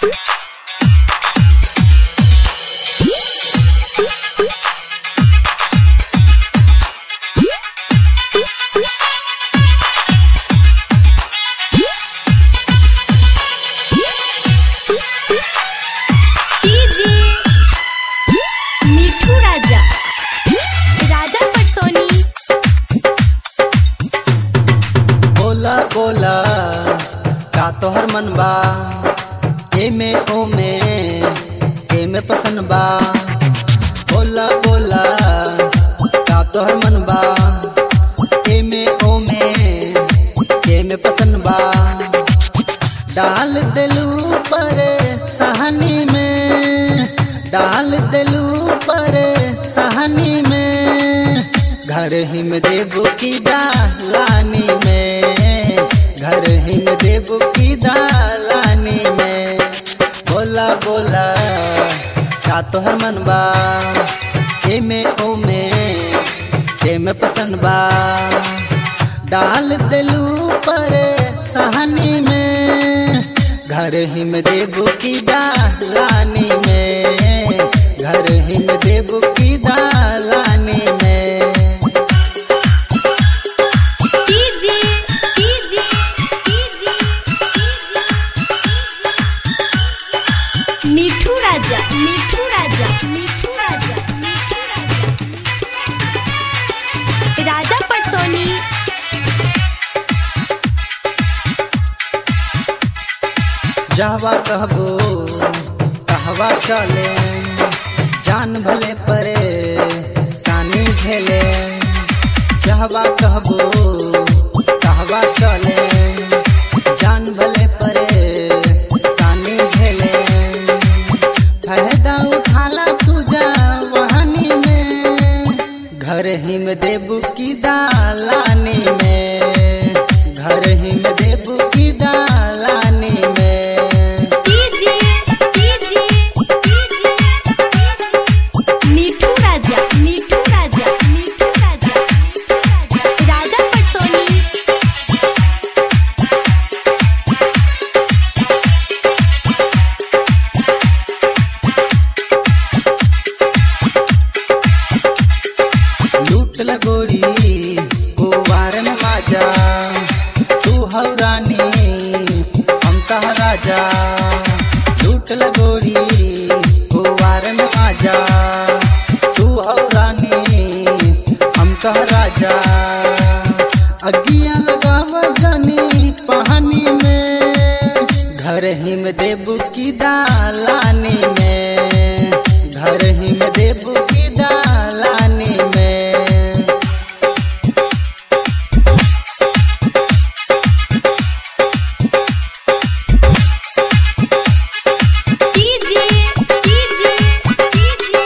DJ Mithu Raja Raja पटसोनी बोला बोला का तोहर मन बा एमे ओमे एमे पसंद बा बोला बोला का तोहर मन बा एमे ओमे एमे पसंद बा डाल दिलू पर सहानी में डाल दिलू पर सहानी में घर ही में देबू की डालानी में घर ही में देबू की डालानी में बोला बोला का तोहर मन बा एमे ओमे एमे पसंद बा डाल दिलू पर सहानी में घर ही में देबू की डालानी में घर ही में देबू की डालानी में DJ DJ DJ Mithu Raja Mithu Raja Mithu Raja Mithu Raja Raja पटसोनी जावा कहबो कहवा चले जान भले परे सानी झेले जावा कहबो कहवा चले जान भले परे सानी झेले फायदा उठाला तुझा वहानी में घर ही में देबू की दालानी में घर ही में देबू की दालानी में DJ DJ DJ Mithu Raja Mithu Raja Mithu Raja Raja पटसोनी लूट लगोरी कुवार में बाजा तू हौ रानी हम कह राजा लूट लगोरी कुवार में बाजा तू हौ रानी हम कह राजा अगिया लगाव जानी पहानी में घर ही में देबू की दालानी में घर ही में देबू की दालानी में DJ DJ DJ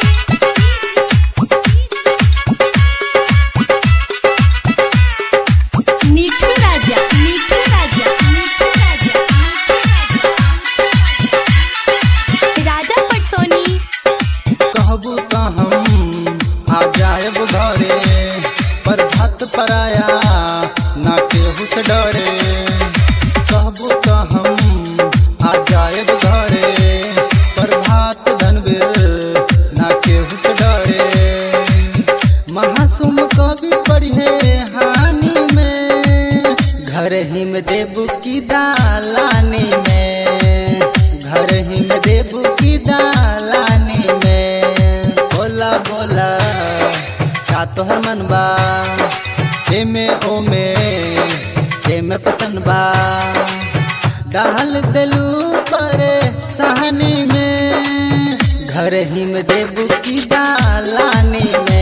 Mithu Raja Mithu Raja Mithu Raja Raja पटसोनी कहबू तो हम आ जायब घरे पर भत पराया ना केहू से डरे कहबू तो हम आ जायब घरे पर भात धनवीर ना केहू से डरे महासुम कवि पढ़े हानि में घर ही में देबू की दालानी में घर ही में देबू की दालानी में बोला बोला का तोहर मन बा एमे ओमे एमे पसंद बा डाल दिलू पर सहानी में घर ही में देबू की दालानी में